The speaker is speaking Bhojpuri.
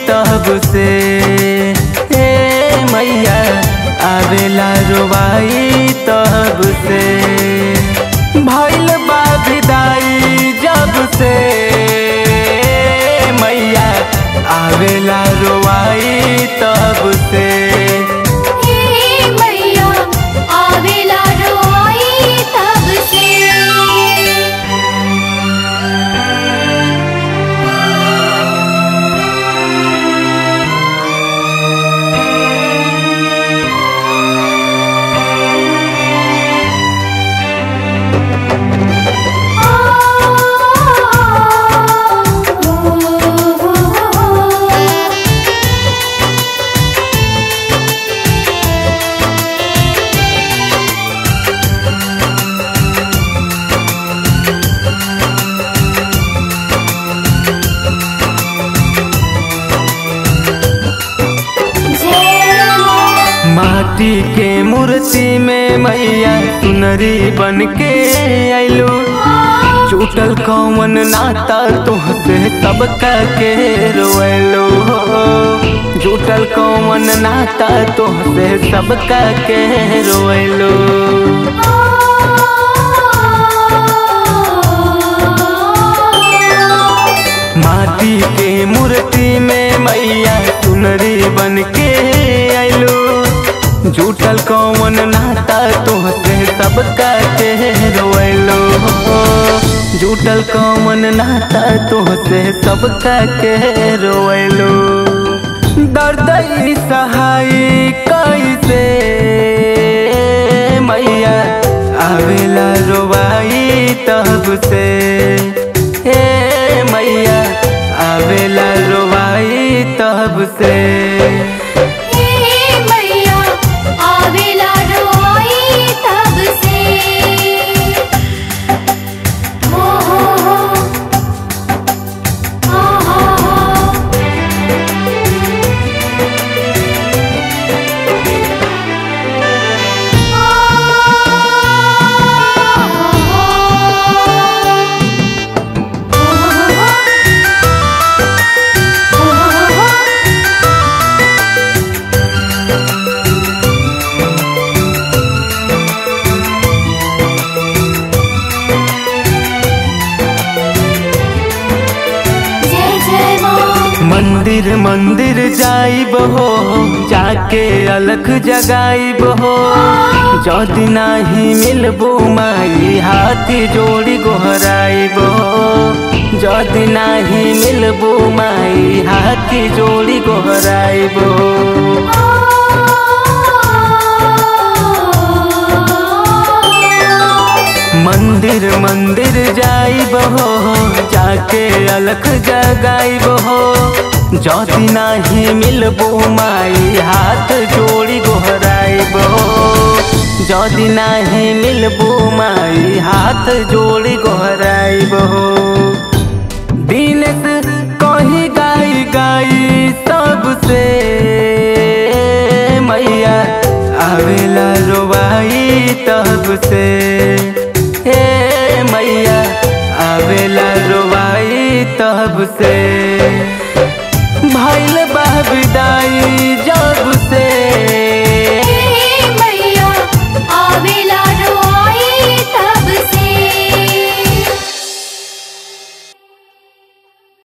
तब से हे मैया आवेला रोवाई तब से भइल बा विदाई जब से मैया आवेला रोवाई तब से हे मैया आवेला रोई तब से माटी के मूर्ति में मैया सुनरी बन के आइलो टूटल कौन नाता तुहसे सबका के रोएलो टूटल कौन नाता तुहसे सबका के रोएलो माटी के मूर्ति में मैया सुनरी बन के आइलो झूठल कौन नाता तुहसे सबका के रोएलो झूठल कौन नाता तुहसे सबका के रोएलो दर्द ई सहाय कैसे मैया आवेला रोवाई तब से हे मैया आवेला रोवाई तब से हे मैया आवेला रोई तब से हो हो हो हो हो हो जय जय मां मंदिर मंदिर जाइब हो जाके अलख जगाइब हो जदि नाही मिलबो माई हाथी जोड़ी गोहराइब हो जदि नाही मिलबो माई हाथी जोड़ी गोहराइब हो मंदिर मंदिर जाइब हो जाके अलख जगाइब हो जदि नाही मिलबो माई हाथ जोड़ी गोहराइब हो जदि नाही मिलबो माई हाथ जोड़ी गोहराइब हो दिन से कहीं गाई गाई सबसे मैया आवेला रोवाई तब से हे मैया आवेला रोवाई तब से